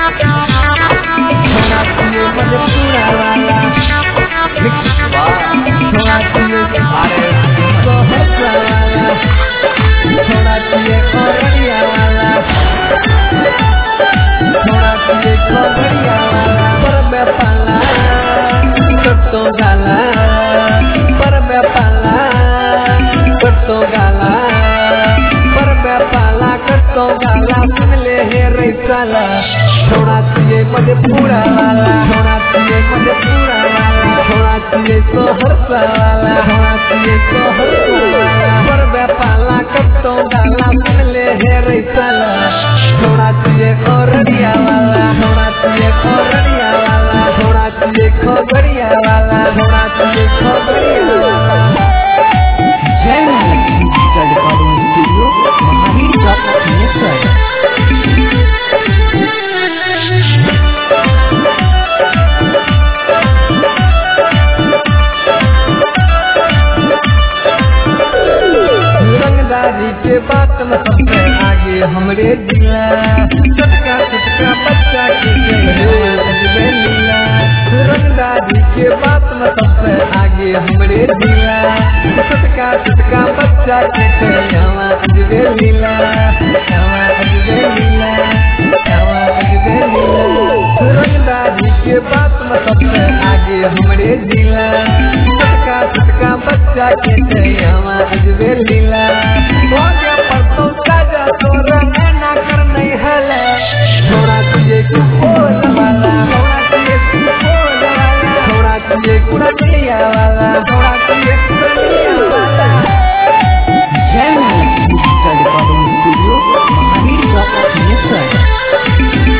छोड़ा पिए मधेपुरा वाला छोड़ा पिए सहरसा वाला छोड़ा पिए खगड़िया वाला छोड़ा पिए खगड़िया वाला पर में पाला कट्टो गाला पर में पाला कट्टो गाला पर में पाला कट्टो गाला सुन ले हे रैसाला छोड़ा पिए मधेपुरा वाला छोड़ा पिए मधेपुरा वाला छोड़ा पिए सहरसा वाला छोड़ा पिए सहरसा वाला पर में पाला कट्टो गाला सुन ले हे रैसाला छोड़ा पिए खगड़िया वाला छोड़ा पिए खगड़िया वाला छोड़ा पिए खगड़िया वाला छोड़ा पिए खगड़िया वाला Jai Mahalakshmi digital recording studio Mahavir Chowk Singheshwar रंगदारी के बात में सबसे आगे हमरे जिला छोटका छोटका बच्चा के अजबे लीला रंगदारी के बात में सबसे आगे हमरे जिला छोटका छोटका बच्चा के यहाँ अजबे लीला यहाँ अजबे लीला यहाँ अजबे लीला रंगदारी के बात में सबसे आगे हमरे जिला छोटका छोटका बच्चा के यहाँ अजबे लीला हो गया परसों साजा तोरा ना कर नहीं हला छोड़ा तुझे कुपोल वाला छोड़ा तुझे कुपोल वाला छोड़ा तुझे कुड़िया वाला छोड़ा तुझे कुड़िया वाला Jai Mahalakshmi digital recording studio Mahavir Chowk Singheshwar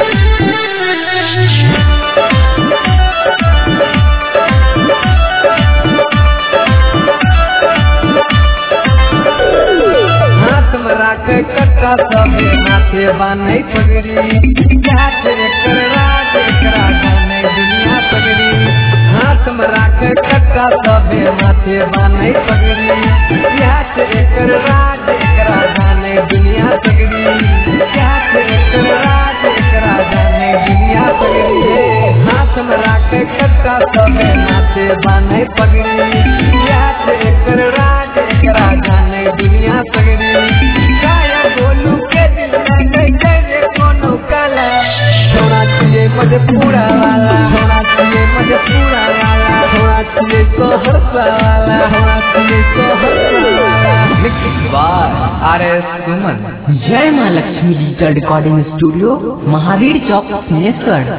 हाथ में राख कट्टा सबे माथे बान्हे पगड़ी जात एकर राज एकरा गाने दुनिया पगड़ी हाथ में राख कट्टा सबे माथे बान्हे पगड़ी जात एकर राज एकरा गाने दुनिया पगड़ी जात एकर राज एकरा गाने दुनिया पगड़ी हाथ में राख कट्टा सबे माथे बान्हे पगड़ी जात एकर राज एकरा गाने दुनिया पगड़ी काया गोलू के दिल में कैसे रे कोनो काला छोड़ा तुझे मधेपुरा वाला छोड़ा तुझे मधेपुरा वाला छोड़ा तुझे सहरसा वाला छोड़ा तुझे सहरसा वाला आर S Suman Jai Mahalakshmi digital recording studio Mahavir Chowk Singheshwar